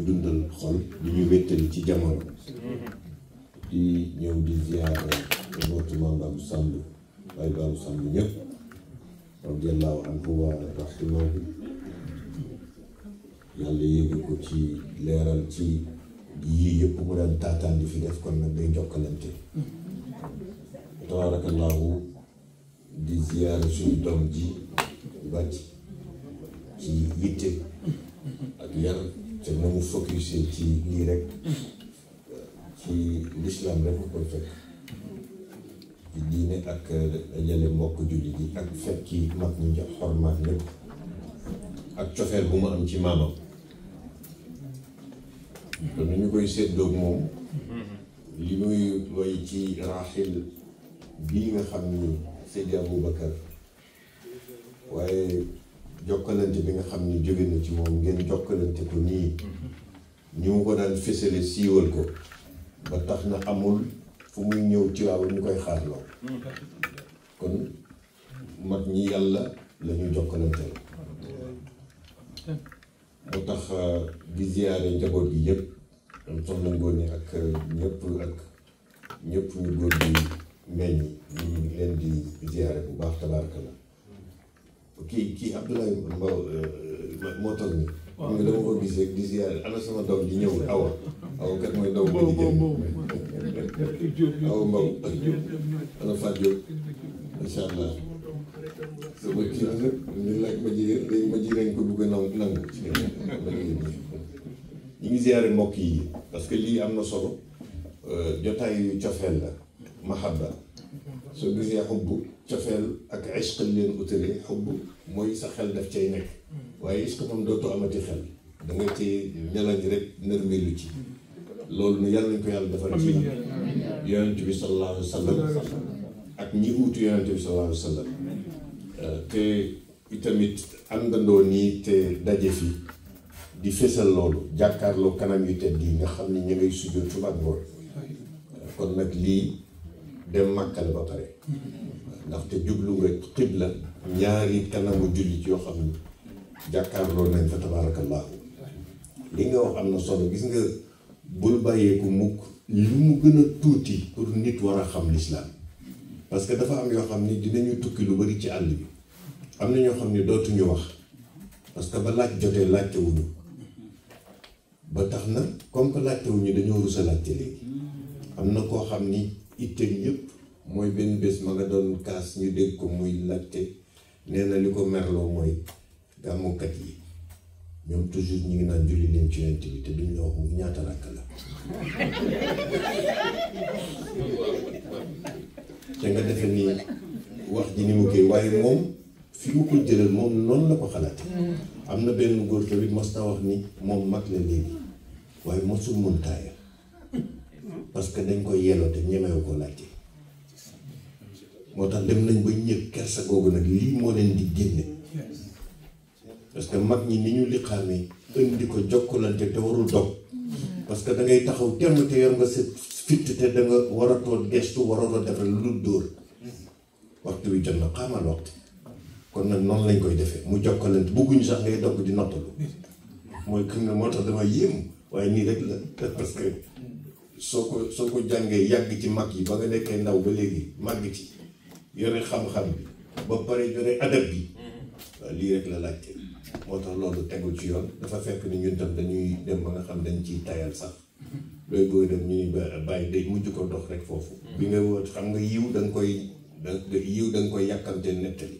dundal xol di ñu wéttali ci jamono di ñëw di ziyaara njabootu Maam Babou Samb Baye Babou Samb ñëpp radiallahu anhu wa rahimahu yàlla yéegi ko ci leeral ci yii yëpp mu daan taataan di fi def kon nag day jokkalante tabarakallahu di ziyaara suñu doom ji bàcc ci yitte ak yar te na mu focusé ci lii rek ci l'islam rek ko koy fekk ci diine ak dajale mbokk jullit yi ak fekki mag ñi jox xormaat lépp ak cofeel bu mu am ci maamam kon nu ñu koy séddoog moom li muy way ci raaxil bii nga xam ni Seydi Aboubacar waaye jokkalante bi nga xam ni jóge na ci moom ngeen jokkalante ko nii ñu mu ko daan fësale siiwal ko ba tax na amul fu muy ñëw ci waaw ñu koy xaarloo kon mag ñi yàlla la ñu jokkalante la moo tax di ziyaare njaboot gi yëpp am soxna Ngoone ak ñëpp ak ñëpp ñu góor gi meññ ñu ngi leen di ziyaare bu baax tabaraka la kii kii Abdoulaye Mbaw moo toog ni xam nga dama ko gis rek di ziyaare ana sama doom ji ñëw awa awa kat mooy doom ba di jëm awa Mbaw ana Fatou Diop incha allah sama kii nag ñu laaj ma jigéen léegi ma jigéen ko bugg a nangu nangu ñu ngi ziyaare mbokk yi parce que lii am na solo jotaayu cofeel la mahabba soo gisee xubb cofeel ak ishq leen utale xubb mooy sa xel daf cay nekk waaye ishq moom dootoo amati xel da nga ci ñalañ rek nërmelu ci loolu nu yàlla nañ ko yàlla defal ci yonent bi sallallahu alayhi wa sallam ak ñi uutu yonent bi sallallahu alayhi wa sallam te itamit àndandoo nii te daje fi di fésal loolu jàkkaarloo kanam yu tedd yi nga xam ne ñu ngay sujjoot suba ak ngoon kon nag lii dem màkkal ba pare ndaxte jublu nga xibla ñaari kanamu jullit yoo xam ni jàkkaarloo nañ fa tabaarakallaahu li nga wax am na solo gis nga bul bàyyeeku mukk lu mu gën a tuuti pour nit war a xam lislaam parce que dafa am yoo xam ni dinañu tukki lu bari ci àll bi am na ñoo xam ni dootuñu wax parce que ba laaj jotee laajte wuñu ba tax na comme que laajte wuñu dañoo rus a laajte léegi am na koo xam ni itteem yëpp mooy benn bés ma nga doon kaas ñu dégg ko muy laajte nee na li ko merloo mooy gàmmukat yi ñoom toujours ñu ngi naan julli leen ci yonent bi te duñ la wax mu ñaata rakk la te nga defe ni wax ji ni mu koy waaye moom fi mu ko jëlal moom noonu la ko xalaate am na benn góor tamit mos na wax ni moom mag la léegi waaye mosul mën taaya parce que dañ koy yelloo te ñemewu ko laajte moo tax dem nañ ba ñëpp kersa googu nag lii moo leen di génne parce que mag ñi ni ñu liqaamee indi ko jokkalante te warul dog parce que da ngay taxaw temm te yor nga sa fitt te da nga war a toog gestu waroo defal lu dul dóor waxtu wi jot na xaamal waxtu kon nag noonu lañ koy defee mu jokkalante bugguñu sax ngay dogg di nottalu mooy kër nga moo tax dama yéem waaye nii rek la parce que soo ko soo ko jàngee yàgg ci mag yi ba nga nekkee ndaw ba léegi màgg ci yore xam-xam bi ba pare yore adab bi waaw lii rek la laajte moo tax loolu tegul ci yoon dafa fekk ni ñun tam dañuy dem ba nga xam dañ ciy tayal sax looy booy dem ñuy bàyyi day mujj ko dox rek foofu bi nga wóot xam nga yiw da nga koy da yiw da nga koy yàkkamte nettali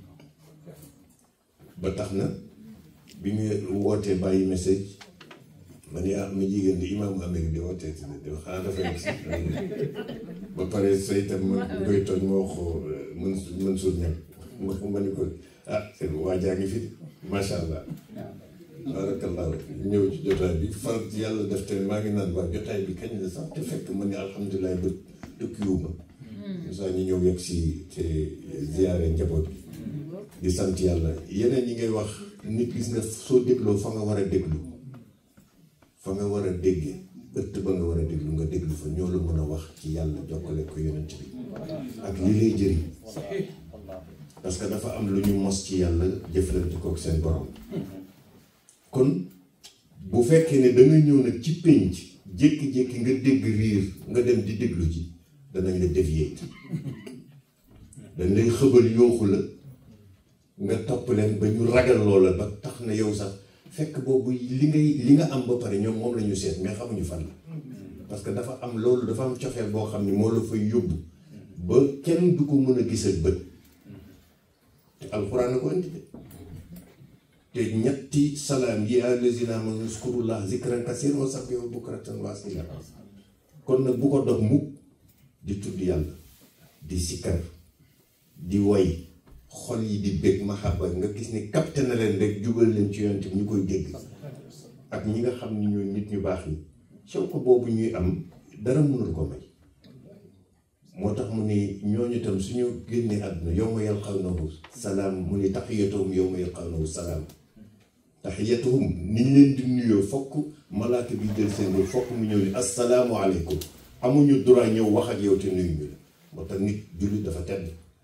ba tax na bi ñu wootee bàyyi message ma ne ah ma jigéen di imaamu Amérique di wootee si di xanaa dafa nekk si ba pare say itam ma koy tooñ ma wax mën mën suur ñam ma ma ni ko ah seen waajaa ngi fi macha allah barakallahu ñëw ci jotaay bi far yàlla def te maa ngi naan waa jotaay bi kañ la sax te fekk ma ne alhamdulilah ba tukkiwuma saa ñu ñëw yegg si te ziyaare njaboot bi di sant yàlla yeneen yi ngay wax nit gis nga soo dégloo fa nga war a déglu fa nga war a déggee ëtt ba nga war a déglu nga déglu fa ñoo la mën a wax ci yàlla jokkale ko yonent bi ak li lay jëriñ parce que dafa am lu ñu mos ci yàlla jëflante kook seen borom kon bu bu fekkee ne da nga ñëw nag ci pénc jékki-jékki nga dégg riir nga dem di déglu ji danañ la dévier dañ lay xëbal yooxu la nga topp leen ba ñu ragal loola ba tax na yow sax fekk boobu li ngay li nga am ba pare ñoom moom la ñu seet mais xamuñu fan la parce que dafa am loolu dafa am cofeel boo xam ni moo la fay yóbbu ba kenn du ko mën a gis ak bët te alxuraan a ko indi de te ñetti salaam yi allazina amanu zkurullah zikran kasiran wa sabbihu bukratan wa asila kon nag bu ko dog mukk di tudd yàlla di sikkar di woy xol yi di bég mahabba nga gis ni capté na leen rek jubal leen ci yonent bi ñu koy dégg ak ñi nga xam ni ñooy nit ñu baax ñi sew ko boobu ñuy am dara mënul ko may moo tax mu ni ñooñu tam suñu génnee àdduna yawma yalqawnahu salaam mu ni taxiyatuhum yawma yalqawnahu salaam taxiyatuhum ni ñu leen di nuyoo fokk malaaka bi jël seen loolu fokk mu ñëw ni assalaamu aleykum amuñu droit ñëw wax ak yow te nuyu ñu la moo tax nit jullit dafa tedd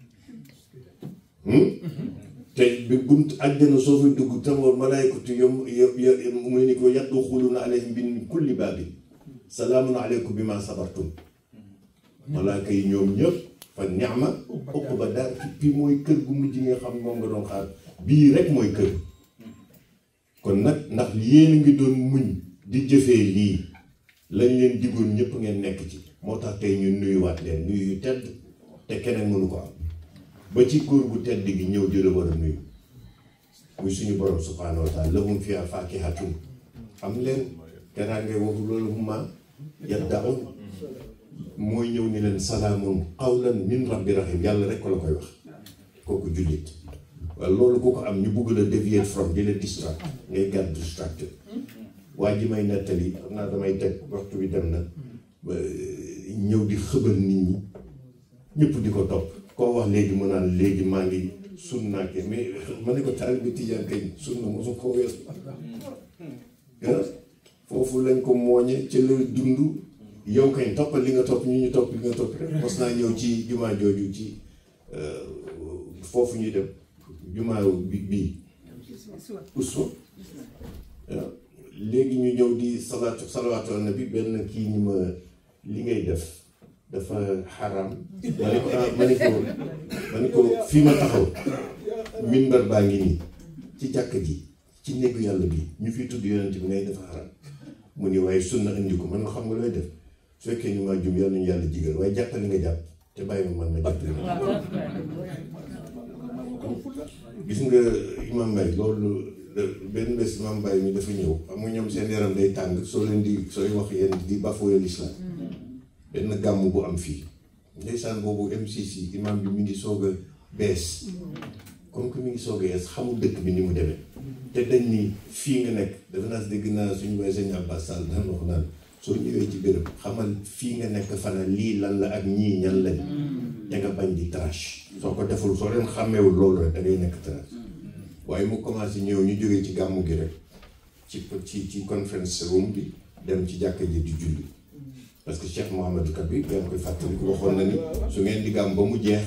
te bi bunt àjjana soo fay dugg tamoor malaykatu yom yo mu ni ko yadxuluuna alayhim min kulli baabin salaamun aleykum bi ma sabartum malaaka yi ñoom ñëpp fa ni'ma uqba daar bi mooy kër gu mujj nga xam moom nga doon xaar bii rek mooy kër kon nag ndax yéen a ngi doon muñ di jëfee lii lañ leen digoon ñëpp ngeen nekk ci moo tax tey ñu nuyuwaat leen nuyu yu tedd te keneen mënu ko am ba ci góor gu tedd gi ñëw di la war a nuyu muy suñu borom subhaanahu wa taala lahum fiha faakihatun am leen kenaa ngay waxu loolu huma yaddaun mooy ñëw ni leen salaamun qawlan min rabbi rahim yàlla rek ko la koy wax kooku jullit waaye loolu ku ko am ñu bugg la dévier from di la distract ngay gàtt distracted waa ji may nettali xam naa damay teg waxtu bi dem na ñëw di xëbal nit ñi ñëpp di ko topp koo wax léegi mu naan léegi maa ngi sunna ke mais ma ne ko taal bi tijaan kañ sunna mosu ko weesu foofu lañ ko mooñe ci la dund yow kañ toppal li nga topp ñu ñu topp li nga topp rek mos naa ñëw ci jumaa jooju ci foofu ñuy dem jumaa bi bii uswa waaw léegi ñu ñëw di salaatu salawaatu ala nabi benn kii ñi ma li ngay def dafa xaram ma ne ko ah ma ne ko ma ne ko fii ma taxaw minbar baa ngi nii ci jàkk ji ci néegu yàlla bi ñu fiy tudd yonent bi ngay dafa xaram mu ni waaye sunna indi ko man nga xam nga looy def su fekkee ñu maa jum yàlla ñu yàlla jigal waaye jàppale nga jàpp te bàyyi ma man ma jàpp gis nga imam Mbaye loolu benn bés imam Mbaye mi dafa ñëw xam nga ñoom seen yaram day tàng soo leen di sooy wax yéen di bafoué l'islam benn gàmm bu am fii ndeysaan boobu MCC imam bi mi ngi soog a bees comme que mi ngi soog a yees xamul dëkk bi ni mu demee te dañ ni fii nga nekk dafa naa dégg naa suñu waay sëñ Abbas Sall daan wax naan soo ñëwee ci béréb xamal fii nga nekk fana lii lan la ak ñii ñan lañ te nga bañ di trash soo ko deful soo leen xàmmeewul loolu rek da ngay nekk trash waaye mu commencé ñëw ñu jógee ci gàmmu gi rek ci ci ci conference room bi dem ci jàkka ji di julli parce que Cheikh Mouhamadou Kabir ngeen koy fàttali ko waxoon na ni su ngeen di gàmm ba mu jeex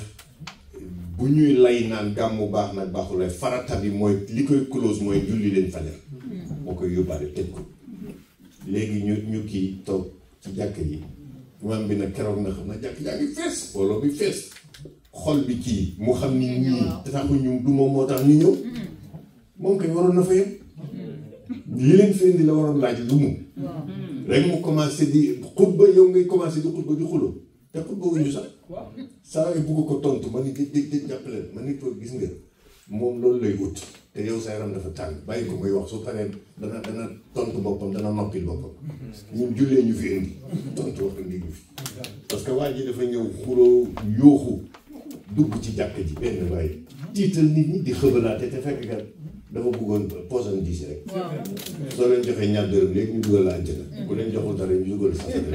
bu ñuy lay naan gàmmu baax nag baaxul farata bi mooy li koy close mooy julli leen fajar moo koy yóbbaale tëj ko léegi ñu ñu kii toog ci jàkk yi imaam bi nag keroog na xam na jàkk yaa ngi fees mbooloo bi fees xol bi kii mu xam ni ñii te taxu ñu du moom moo tax ñu ñëw moom kay waroon na fa yem li leen fi indi la waroon laaj lu mu rek mu commencé di xutba yow ngay commencé di xutba di xulo te xutba wuñu sax saa yu bugg ko tontu ma ni di di di jàppale ma ni ko gis nga moom loolu lay ut te yow sa yaram dafa tàng bàyyi ko muy wax su paree dana dana tontu boppam dana noppil boppam ñun jullee ñu fi indi tontu wax indi ñu fi parce que waa ji dafa ñëw xuloo yooxu dugg ci jàkk ji benn waaye tiital nit ñi di xëbalaate te fekk kat dafa bëggoon poson diis rek soo leen joxee ñaar dërëm léegi ñu dugal la àjjana ku leen joxul dara ñu dugal safara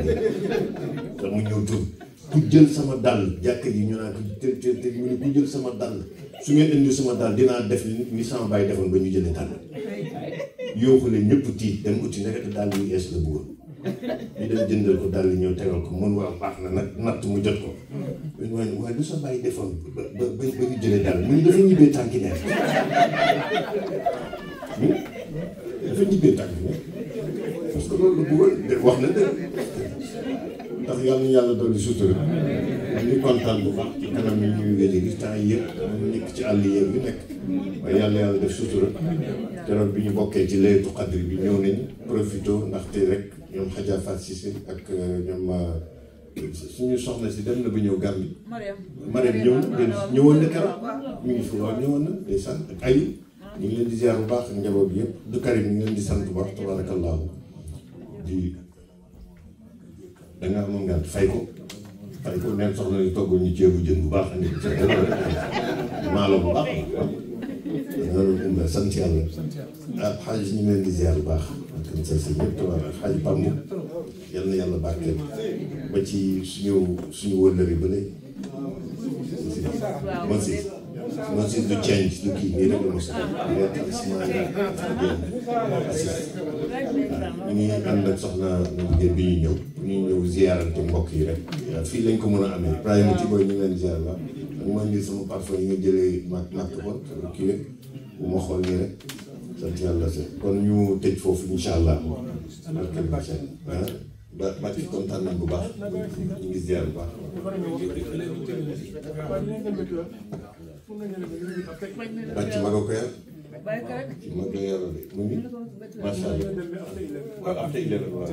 da mu ñëw tur ku jël sama dàll jàkk ji ñu naan ko te te te mu ne ku jël sama dàll su ngeen indi sama dàll dinaa def ni sama bàyyi defoon ba ñu jëlee dàll yooxu leen ñëpp tiit dem uti nekkati dàll yu ees la bëggoon ñu dem jëndal ko dàll ñëw tegal ko mun waa baax na nag natt mu jot ko waaye waaye lu sa bàyyi defoon ba ba ba ñu jëlee dàll mu ne dafa ñibbee tànki neef dafa ñibbee tànki neef parce que loolu la bëggoon de wax na dëgg ndax yàlla na yàlla dolli sutura ñu kontaan bu baax ci kanam yi ñuy wéli gi temps yi yëpp ñu nekk ci àll yéeg bi nekk waaye yàlla yàlla def sutura keroog bi ñu bokkee ci laytu xadri bi ñëw nañ profité ndaxte rek ñoom Hadja Fatou Cissé ak ñoom suñu soxna si dem na ba ñëw Gàmbi Mariam ñëw ñëwoon na keroog mi ngi fi waaw ñëwoon na day sant ak ayu ñu ngi leen di ziar bu baax ak njaboot bi yëpp du Karim ñu ngi leen di sant bu baax tabarakallahu di da nga amoon ngant fay ko fay ko neen soxna ni toggal ñu ceebu jën bu baax andi maalo bu baax loolu umba sant yàlla ah xaaj ñu ngi leen di ziar bu baax ak sa sa ñëpp tabar xaaj Pambu yal na yàlla barkeel ba ci suñu suñu wëllëri ba léegi Moses Moses du change du kii nii rek la mos ñu ngi ànd ak soxna na jigéen bi ñuy ñëw ñu ñëw ziarante mbokk yi rek fii lañ ko mën a amee Ibrahima ci booy ñu ngi leen ziar la ak ma indi sama parfum yi nga jëlee mat natt kon kii rek bu ma xool nii rek sant yàlla se kon ñu tëj foofu incha allah barkeel bi ah ba ba ci kontaan nañ bu baax ñu ngi ziar bu baax bàcc ma ko yar ci mag la yàlla de mu ngi macha allah waaw after eleven waaw